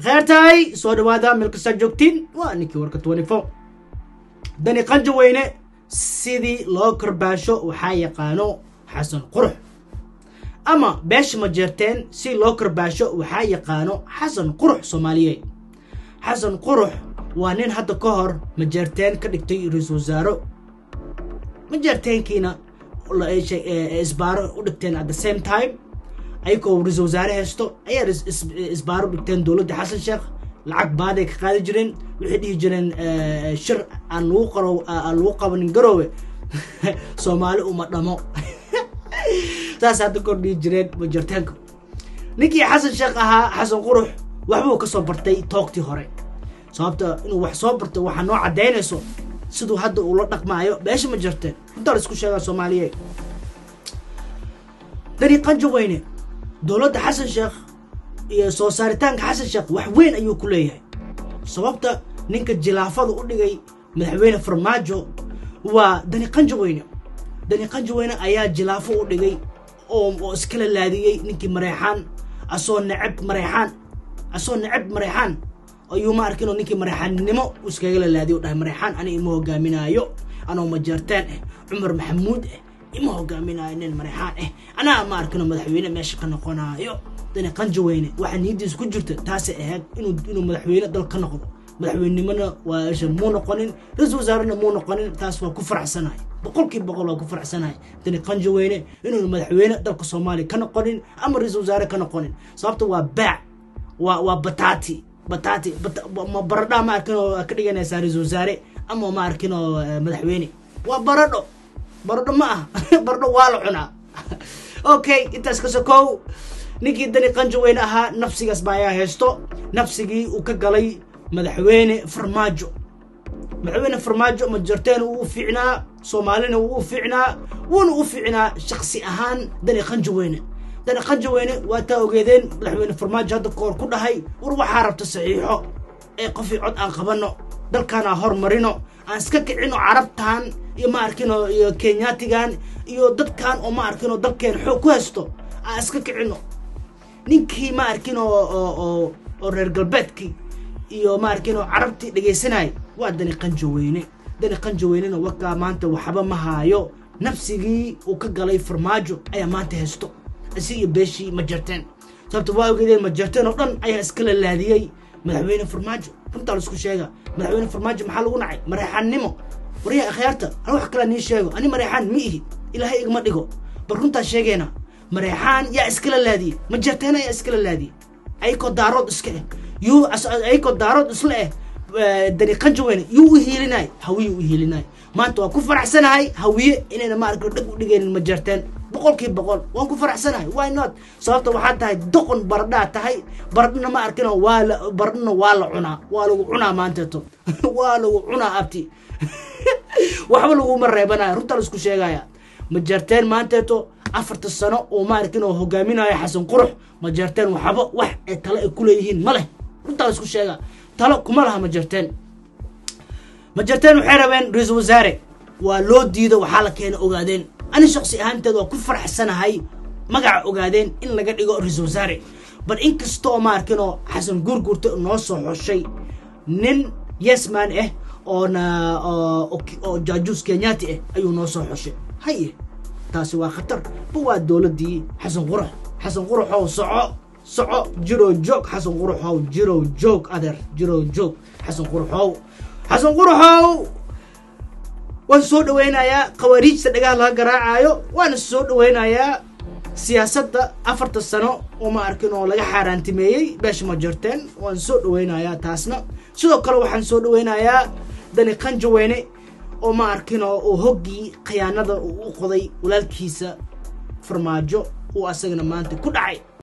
kheertahay soo dhawaada meel kastaa joogtiin waa ninkii warka twenty four dani qanja weyne sidii loo karbaasho waxaa yaqaano xasan qurux ama beesha ma jeerteen si loo karbaasho waxaa yaqaano xasan qurux soomaaliyeed xasan qurux waa nin hadda ka hor majeerteen ka dhigtay ra-iisul wasaaro majeerteenkiina isbaaro u dhigteen at the same time ayagoo ra-isul wasaare haysto ayaa isbaaro dhigteen dowladda xasan sheekh lacag baaday ka qaadi jireen waxay dhihi jireen shir aan lagu qaro aan lagu qabanin garoowe soomaali uma dhamo saas hadda kor dhihi jireen majeerteenka ninkii xasan sheekh ahaa xasan qurux waxbuu ka soo bartay toogtii hore sababta inuu wax soo barto waxaa noo caddaynayso siduu hadda uu la dhaqmaayo beesha ma jirteen intaa la isku sheegaa soomaaliyeed dani qanjo weyne dowladda xasan sheekh iyo soo saaritaanka xasan sheekh wax weyn ayuu ku leeyahay sababta ninka jilaafada u dhigay madaxweyne farmaajo waa dani qanjo weyne dani qanjo weyne ayaa jilaafo u dhigay oo iskala laadiyey ninkii mareexaan asoo necab mareexaan asoo necab mareexaan ayuu ma arkin oo ninkii mareexaannimo iskagala laadiy dhahay mareexaan ani ima hogaaminaayo anoo majeertaan ah cumar maxamuud ah ima hogaaminaayo nin mareexaan ah anaa ma arkinoo madaxweyne meesha ka noqonaayo dani qanjo weyne waxaa niyadiisa ku jirta taasay ahayd inuu inuu madaxweyne dal ka noqdo madaxweynenimona waa isha muu noqonin ra-isul wasaarena muu noqonin taas waa ku faraxsanahay boqolkiiba boqol waa ku faraxsanahay dani qanjo weyne inuuna madaxweyne dalka soomaaliya ka noqonin ama ra-isul wasaare ka noqonin sababta waa baac waa waa bataati bataati ma baradhaa ma arkin oo ka dhiganaysaa ra-isul wasaare ama ma arkin oo madaxweyne waa baradho baradho ma ah baradho waa la cunaa okay intaas ka sokow ninkii dani qanjo weyne ahaa nafsigaas baa ayaa haysto nafsigii uu ka galay madaxweyne farmaajo madaxweyne farmaajo majarteen wuu u fiicnaa soomaalina wuu u fiicnaa wuuna u fiicnaa shaksi ahaan dani qanjo weyne dani qanjo weyne waa taa ogeedeen madaxweyne farmaajo hadda koor ku dhahay war waxaa rabta saxiixo ee qofii cod aan qabanno dalkaan aan hormarino aan iska kicino carabtan iyo ma arkino iyo kenyaatigan iyo dadkan oo ma arkino dalkeen xoog ku haysto aan iska kicino ninkii ma arkin oo oo reer galbeedkii iyo ma arkin oo carabtii dhegaysanay waa dani qanjo weyne dani qanjo weynena wakaa maanta waxba ma haayo nafsigii uu ka galay farmaajo ayaa maanta haysto isi iyo beeshii ma jarteen sababta waa ogeedeen ma jarteen oo dhan ayaa iskala laadiyey madaxweyne farmaajo runtaa la isku sheega madaxweyne farmaajo maxaa lagu nacay mareexaannimo waryaha akhyaarta an wax kalaa nii sheego ani mareexaan ma ihi ilaahay igama dhigo bal runtaa sheegeena mareexaan yaa iskala laadiyey ma jarteen ayaa iskala laadiyey ayakoo daarood iska eh yuu ayakoo daarood isla eh dani qanjo weyne yuu u hiilinay hawiye u hiilinay maanta waan ku faraxsanahay hawiye inayna ma arkin dhag u dhigaynin ma jarteen boqolkii boqol waan ku faraxsanahay why not sababta waxaa tahay doqon baradhaa tahay baradhana ma arkino waa la baradhana waa la cunaa waa lagu cunaa maanteeto waa lagu cunaa abti waxba laguma reebanayo runtaa la isku sheegaya ma jarteen maanteeto afarta sano oo ma arkin oo hogaaminayo xasan qurux ma jarteen waxba wax ee tale ay kuleeyihiin ma leh runtaa la isku sheega talo kuma laha ma jarteen ma jarteen waxay rabeen ra-iisul wasaare waa loo diido waxaa la keena ogaadeen ani shaksi ahaanteed waa ku faraxsanahay magaca ogaadeen in laga dhigo ra-iisul wasaare bal inkastoo ma arkinoo xasan guurguurta noo soo xoshay nin yesman ah oona oo jaajuus kenyaati ah ayuu noo soo xoshay haye taasi waa khatar ba waa dowladdii xasan qurux xasan quruxow soco soco jirow joog xasan quruxow jirow joog adeer jirow joog xasan quruxow xasan quruxow waan soo dhaweynayaa khawaariijta dhagaha laga garaacaayo waana soo dhaweynayaa siyaasadda afarta sano oo ma arkin oo laga xaaraantimeeyey beesha ma jarteen waan soo dhaweynayaa taasna sidoo kale waxaan soo dhaweynayaa dani qanjo weyne oo ma arkinoo uu hoggii khiyaanada uu u qoday walaalkiisa farmaajo uu asagana maanta ku dhacay